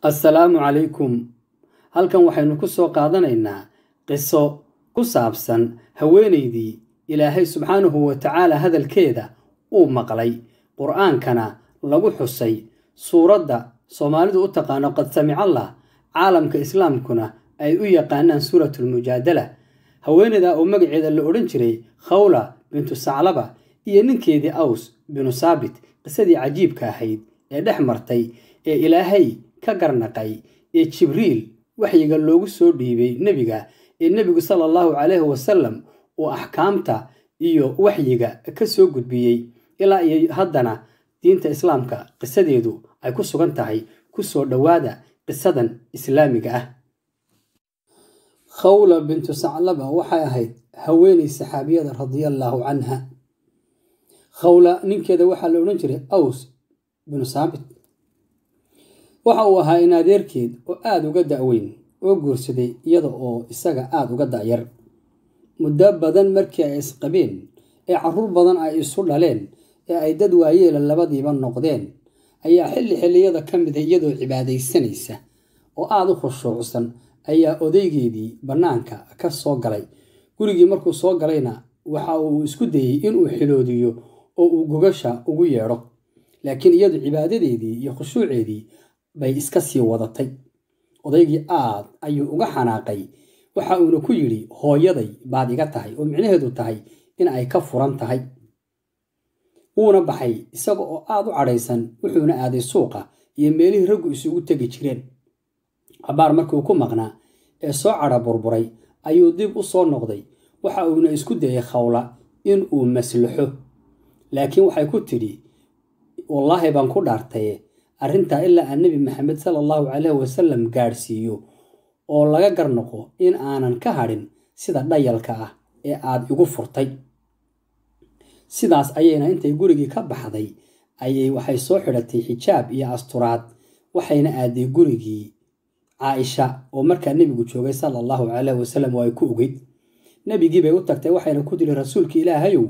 assalaamu calaykum halkan waxaynu ku soo qaadanaynaa qiso ku saabsan haweenaydii ilaahay subxaanahu wa tacaala hadalkeeda uu maqlay qur'aankana lagu xusay suuradda soomaalidu u taqaano qad samicallah caalamka islaamkuna ay u yaqaanaan suuratulmujaadala haweenayda oo magaceeda la odhan jiray khawla bintu saclaba iyo ninkeedii aws binu saabit qisadii cajiibka ahayd ee dhex martay ee ilaahay ka garnaqay ee jibriil waxyiga loogu soo dhiibay nebiga ee nebigu sala allahu calayhi wasalam uu axkaamta iyo waxyiga ka soo gudbiyey ilaa iyo haddana diinta islaamka qisadeedu ay ku sugan tahay ku soo dhowaada qisadan islaamiga ah khawla bintu saclaba waxay ahayd haweenay saxaabiyada radiallaahu canha khawla ninkeeda waxaa la odhan jiray aws binu saabit waxa uu ahaa in adeerkeed oo aada uga da'weyn oo guursaday iyada oo isaga aada uga da'yar muddo badan markii ay isqabeen ee carruur badan ay isu dhaleen ee ay dad waayeela labadiiba noqdeen ayaa xilli xilliyada ka mida iyadoo cibaadaysanaysa oo aada u khushuucsan ayaa odaygeedii bannaanka ka soo galay gurigii markuu soo galayna waxa uu isku dayey inuu xiloodiyo oo uu gogasha ugu yeedho laakiin iyadu cibaadadeedii iyo khushuuceedii bay iska sii wadatay odaygii aad ayuu uga xanaaqay waxa uuna ku yidhi hooyaday baad iga tahay oo micnaheedu tahay in ay ka furan tahay wuuna baxay isaga oo aad u cadhaysan wuxuuna aaday suuqa iyo meelihii raggu isugu tegi jireen cabaar markuu ku maqnaa ee soo cadha burburay ayuu dib u soo noqday waxa uuna isku dayay khawla in uu maslaxo laakiin waxay ku tidhi wallaahi baan ku dhaartaye arrintaa ilaa aan nebi maxamed sala allahu caleyhi wasalam gaadhsiiyo oo laga garnoqo in aanan ka hadhin sida dhayalka ah ee aad igu furtay sidaas ayayna intay gurigii ka baxday ayay waxay soo xidhatay xijaab iyo asturaad waxayna aaday gurigii caaisha oo markaa nebigu joogay sala allahu caleyhi wasalam oo ay ku ogeyd nebigii bay u tagtay waxayna ku tiri rasuulka ilaahayow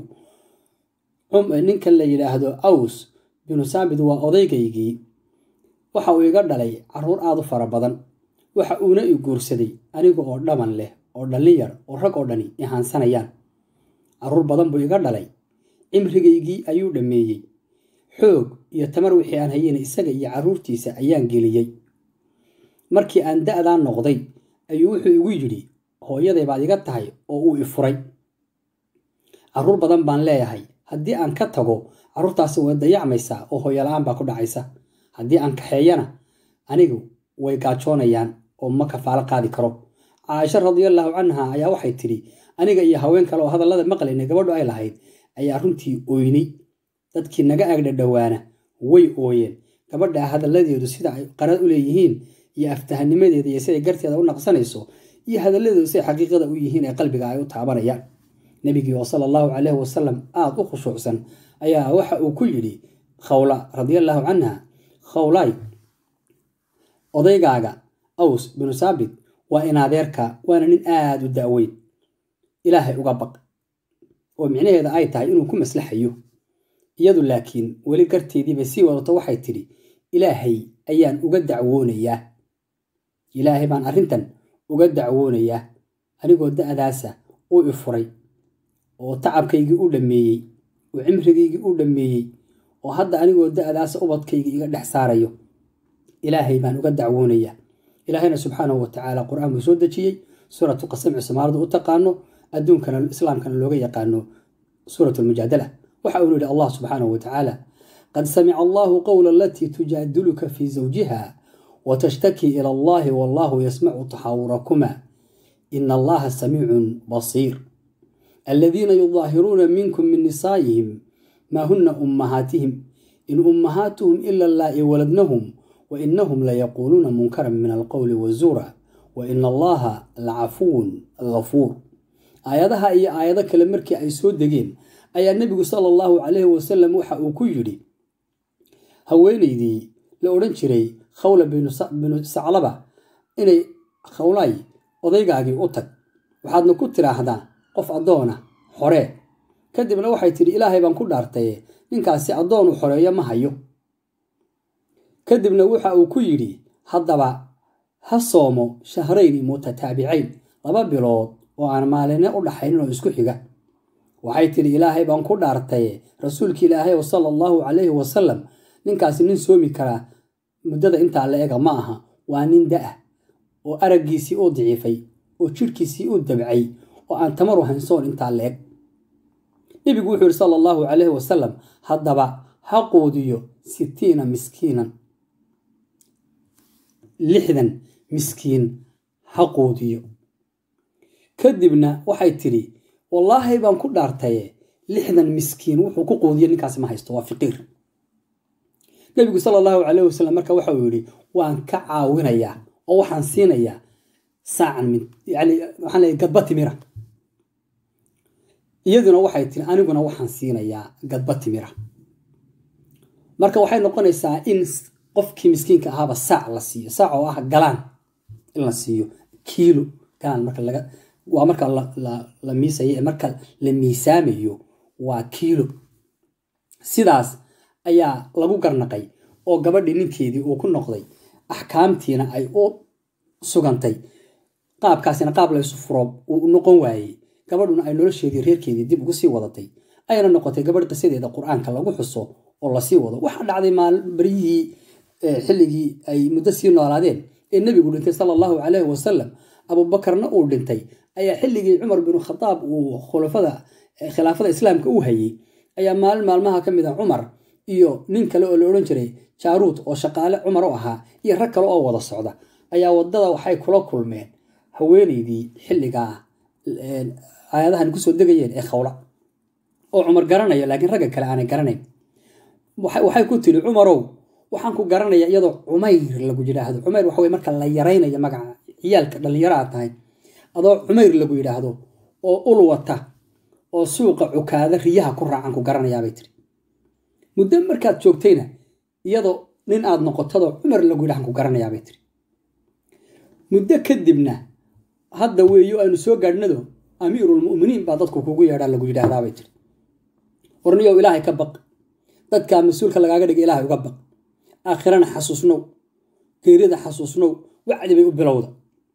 ninkan la yidhaahdo aws binu saabit waa odaygaygii waxa uu iga dhalay carruur aad u fara badan waxa uuna i guursaday aniga oo dhaban leh oo dhallin yar oo rag oo dhani ihaansanayaan carruur badan buu iga dhalay cimrigaygii ayuu dhammeeyey xoog iyo tamar wixii aan hayena isaga iyo carruurtiisa ayaan geliyey markii aan da'daa noqday ayuu wuxuu igu yidhi hooyaday baad iga tahay oo uu i furay carruur badan baan leeyahay haddii aan ka tago carruurtaasi way dayacmaysaa oo hooyola-aan baa ku dhacaysa haddii aan kaxeeyana anigu way gaajoonayaan oo ma kafaalo qaadi karo caaisha radiallaahu canha ayaa waxay tidhi aniga iyo haween kale oo hadallada maqlayna gabadhu ay lahayd ayaa runtii ooynay dadkii naga agdhadhowaana way ooyeen gabadha hadalladeedu sida ay qarad u leeyihiin iyo aftahanimadeeda iyo siday garteeda u naqsanayso iyo hadalladeedu siday xaqiiqada u yihiin ee qalbiga ay u taabanayaan nebigii oo sala allahu caleyhi wasalam aada u khushuucsan ayaa waxa uu ku yidhi khawla radiallaahu canha khawlay odaygaaga aws binu saabit waa in adeerka waana nin aada u da'weyn ilaahay uga baq oo micnaheeda ay tahay inuu ku maslaxayo iyadu laakiin weli garteediibay sii wadato waxay tidhi ilaahay ayaan uga dacwoonayaa ilaahay baan arrintan uga dacwoonayaa anigoo da'daasa uu i furay oo tacabkaygii u dhammeeyey oo cimrigaygii u dhammeeyey oo hadda anigoo da'daasa ubadkaygii iga dhex saarayo ilaahay baan uga dacwoonayaa ilaahayna subxaanahu wa tacaala qur-aan buu soo dejiyey suuratu qasamci soomaalida u taqaano adduunkana islaamkana looga yaqaano suurat lmujaadala waxa uunu yidhi allah subxaanahu wa tacaala qad samica allahu qowla alatii tujaadiluka fii zawjiha watashtaki ila allahi wallahu yasmacu taxaawurakuma ina allaha samiicun basiir aladiina yudaahiruuna minkum min nisaa'ihim maa huna ummahaatihim in ummahaatuhum ila allaa'i waladnahum wa inahum layaquuluuna munkaran min alqowli wazuura wa ina allaha lacafuwun gafuur aayadaha iyo aayado kale markii ay soo degeen ayaa nebigu sala allahu caleyhi wasalam waxa uu ku yidhi haweenaydii la odhan jiray khawla binu saclaba inay khawlay odaygaagii u tag waxaadna ku tidhaahdaa qof addoona xoree kadibna waxay tidhi ilaahay baan ku dhaartaye ninkaasi addoon u xoreeyo ma hayo kadibna waxa uu ku yidhi haddaba ha soomo shahrayni mutataabicayn laba bilood oo aan maaline u dhaxaynin oo isku xiga waxay tidhi ilaahay baan ku dhaartaye rasuulki ilaahay sala allahu calayhi wasalam ninkaasi nin soomi karaa muddada intaa la ega ma aha waa nin da-ah oo araggiisii uu diciifay oo jidhkiisii uu dabcay oo aan tamaru haynsoon intaa la eg nebigu wuxuu yihi sala allahu calayhi wasalam haddaba ha quudiyo sittiina miskiinan lixdan miskiin ha quudiyo kadibna waxay tidhi wallaahi baan ku dhaartaye lixdan miskiin wuxuu ku quudiyo ninkaasi ma haysto waa fiqiir nebigu sala allahu calayh wasalam marka waxa uu yidhi waan ka caawinayaa oo waxaan siinayaa saacan min yani waxaan leeyahy gadba timira iyaduna waxay tiri aniguna waxaan siinayaa gadba timira marka waxay noqonaysaa in qofkii miskiinka ahaaba saac la siiyo saac oo ah galaan in la siiyo kiilo galaan marka laga waa marka la miisayo ee marka la miisaamayo waa kiilo sidaas ayaa lagu garnaqay oo gabadhii ninkeedii uu ku noqday axkaamtiina ay u sugantay qaabkaasina qaab laysu furo uu noqon waayey gabadhuna ay nolosheedii reerkeedii dib ugu sii wadatay ayna noqotay gabadh qisadeeda qur-aanka lagu xuso oo lasii wado waxaa dhacday baryihii xilligii ay muddo sii noolaadeen ee nebigu dhintay sala allahu calayhi wasalam abuubakarna uu dhintay ayaa xilligii cumar binu khadaab uu khulafada khilaafada islaamka u hayey ayaa maalin maalmaha ka mid a cumar iyo nin kale oo la odhan jiray jaaruud oo shaqaale cumar u ahaa iyo rag kale oo wada socda ayaa wadada waxay kula kulmeen haweeneydii xilligaa aayadahan kusoo degayeen ee khawla oo cumar garanayo laakiin ragga kale aanay garanayn waxay ku tiri cumarow waxaan ku garanaya iyadoo cumayr lagu yidhaahdo cumayr waxa wey marka la yaraynayo magaca ciyaalka dhallinyaraha tahay adoo cumayr lagu yidhaahdo oo ul wata oo suuqa cukaada riyaha ku raacan ku garanayaabay tiri muddo markaad joogtayna iyadoo nin aad noqotadoo cumar lagu yidhahan ku garanayaabay tiri muddo kadibna hadda weeyo aynu soo gaadhnado amiirulmu'miniin baa dadku kugu yeedhaa lagu yidhaahdaabay tiri warniyow ilaahay ka baq dadkaa mas-uulka lagaaga dhiga ilaahay uga baq aakhirana xasuusnow geerida xasuusnow wacdi bay u bilowda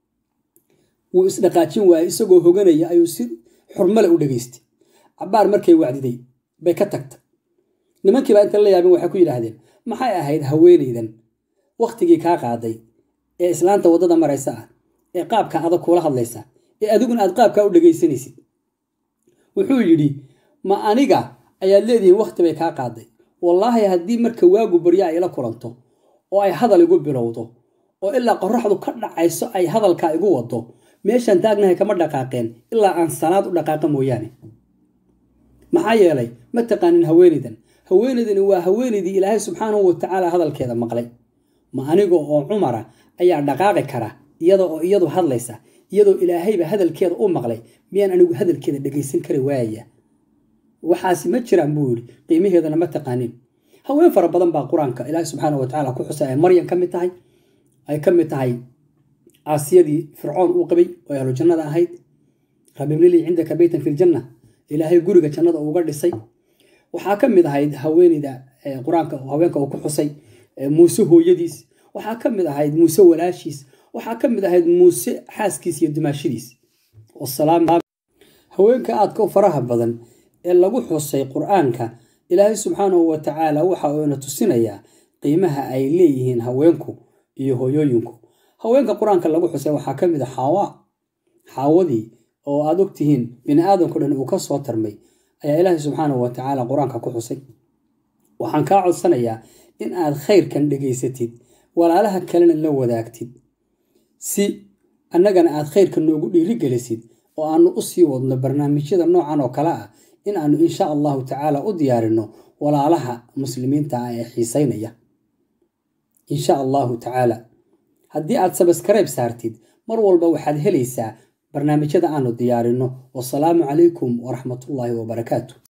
wuu isdhaqaajin waayey isagoo hoganaya ayuu si xurmale u dhegaystay cabbaar markay wacdiday bay ka tagta nimankiibaa inta la yaabin waxay ku yidhaahdeen maxay ahayd haweenaydan wakhtigii kaa qaaday ee islaanta waddada maraysa ah ee qaabka adag kuula hadlaysa ee adiguna aad qaabkaa u dhegaysanaysid wuxuu yidhi ma aniga ayaad leedihiin wakhti bay kaa qaaday wallaahi haddii marka waagu baryo ay ila kulanto oo ay hadal igu bilowdo oo ilaa qoraxdu ka dhacayso ay hadalkaa igu wado meeshaan taagnahay kama dhaqaaqeen ilaa aan sanaad u dhaqaaqa mooyaane maxaa yeelay ma taqaanin haweenaydan haweenaydani waa haweenaydii ilaahay subxaanahu watacaala hadalkeeda maqlay ma aniga oo cumara ayaa dhaqaaqi kara iyada oo iyadu hadlaysa iyadoo ilaahayba hadalkeeda u maqlay miyaan anigu hadalkeeda dhegaysan kari waaya waxaasi ma jiraan buu yidhi qiimaheedana ma taqaanin haween fara badan baa qur-aanka ilaahay subxaana watacaala ku xusay ay maryan ka mid tahay ay ka mid tahay caasiyadii fircoon uu qabay oo ahlu jannada ahayd rabibnilii cindaka beytan fi ljanna ilaahay guriga jannada uga dhisay waxaa ka mid ahayd haweeneyda qur-aanka haweenka uu ku xusay muuse hooyadiis waxaa ka mid ahayd muuse walaashiis waxaa ka mid ahayd muuse xaaskiis iyo dumaashadiis haweenka aadka u faraha badan ee lagu xusay qur-aanka ilaahay subxaanahu wa tacaala waxa uuna tusinayaa qiimaha ay leeyihiin haweenku iyo hooyooyinku haweenka qur-aanka lagu xusay waxaa ka mid a xaawa xaawadii oo aad ogtihiin bini aadamko dhan uu ka soo tarmay ayaa ilaahay subxaanahu wa tacaala qur-aanka ku xusay waxaan kaa codsanayaa in aad khayrkan dhegaysatid walaalaha kalena la wadaagtid si annagana aad khayrka noogu dhiirigelisid oo aanu u sii wadno barnaamijyada noocan oo kale ah in aanu insha allahu tacaala u diyaarinno walaalaha muslimiinta ah ee xiisaynaya insha allahu tacaala haddii aad sabaskarayb saartid mar walba waxaad helaysaa barnaamijyada aanu diyaarinno wasalaamu calaykum waraxmatullaahi wabarakaatu